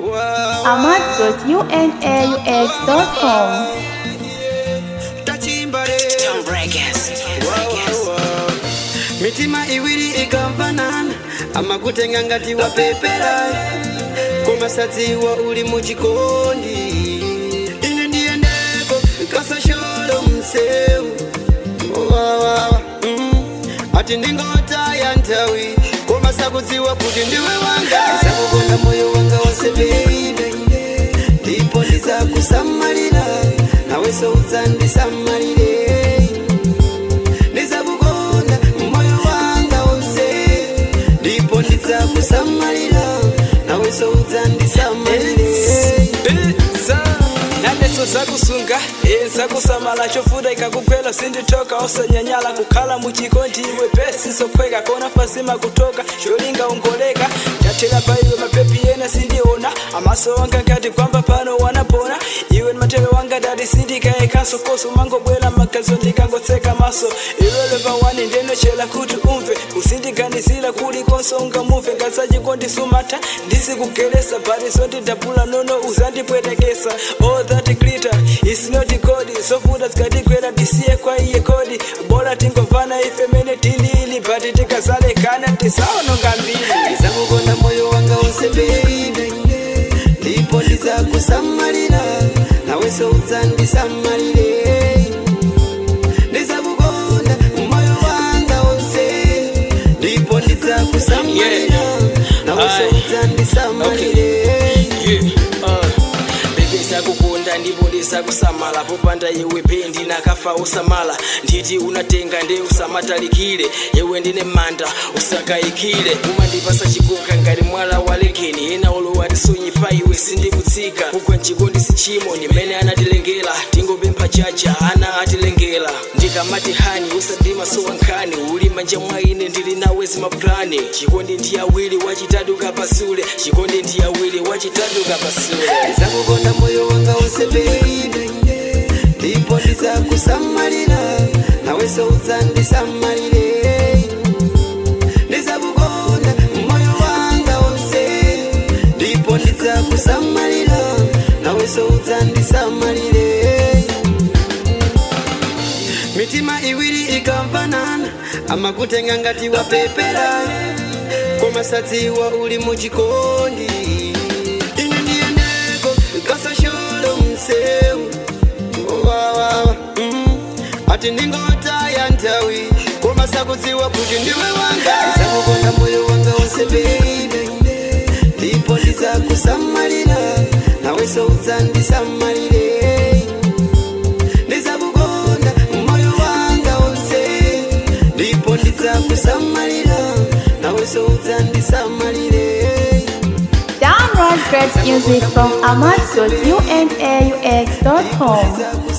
ahmad.unaux.com. tachimbale Tom Breakers. mitima iwiri ikamvanana amakutenga ngati wapepera komasadziwa uli muchikondi ine ndiyendeko kasasholo msewu wawawa mm. ati ndingotaya nthawi komasakudziwa kuti ndiwe wanga ndizakukonda moyo wanga wonse baby ndipo ndizakusamalira nawenso udzandisamalire ndizakukonda moyo wanga wonse ndipo ndidzakusamalira nawenso udzandisamalire naneso zakusunga e zakusamala chofuda ikakukwela sinditoka osanyanyala kukhala muchikondi iwe pesi sophweka kona fasima kutoka cholinga ongoleka ndatela pa iwe mapepi yena sindiona amaso wanga nkati kwamba pano wanapona iwe ni matelo wanga dadi sindikaekanso koso mangobwela makazo ndikangotseka maso ilwele pawani ndenochela kuti umve kusindiganizira kulikonso ungamuve ngasachikondisumata ndisikugelesa bariso ndidabula nono uzandipwetekesa all that glitter is not kodi sofuda zikatikwera tisiye kwa iye kodi bora tingovana ife mene tilili bati tikazalekana tisaononga mbili ndizakukonda moyo wanga wonse baby ndipo ndizakusamalira nawenso udzandisamalire ndizakukonda moyo wanga wonse ndipo ndidzakusamalira nawenso Aye. udzandisamalire Yeah, uh, bebe zakukunda ndipo ndizakusamala popanda iwe pendi nakafa usamala nditi unatenga nde usamatalikire yewe ndine manda usakayikire umandipasa chikoka ngati mwala wa lekeni ena olowa tisonyipa iwe sindikutsika kugwa mchikondi sichimo nimene anatilengera tingopempha chacha ana atilengera ndikamati hani usadima sowankhani uli manja mwa ine ndili nawe zimaplani chikondi ndi awiri wachitatu kapasule chikondi ndi awiri wachitatu kapasule ndizakukonda moyo wanga wonse baby ndipo ndizakusamalira nawenso udzandisamalire ndizakukonda moyo wanga wonse ndipo ndidzakusamalira nawenso udzandisamalire mitima iwiri ikamvanana amakutenga ngati wapepera komasadziwa uli muchikondi ine ndiyendeko kasasholo msewu wawawa mm. ati ndingotaya nthawi komasakudziwa kuti ndiwe wanga ndizakukonda moyo wanga wonse baby ndipo ndizakusamalira nawenso udzandisamalire ndizakukonda moyo wanga wonse ndipo ndidzakusamalira nawenso udzandisamalire Download great music from ahmad.unaux.com.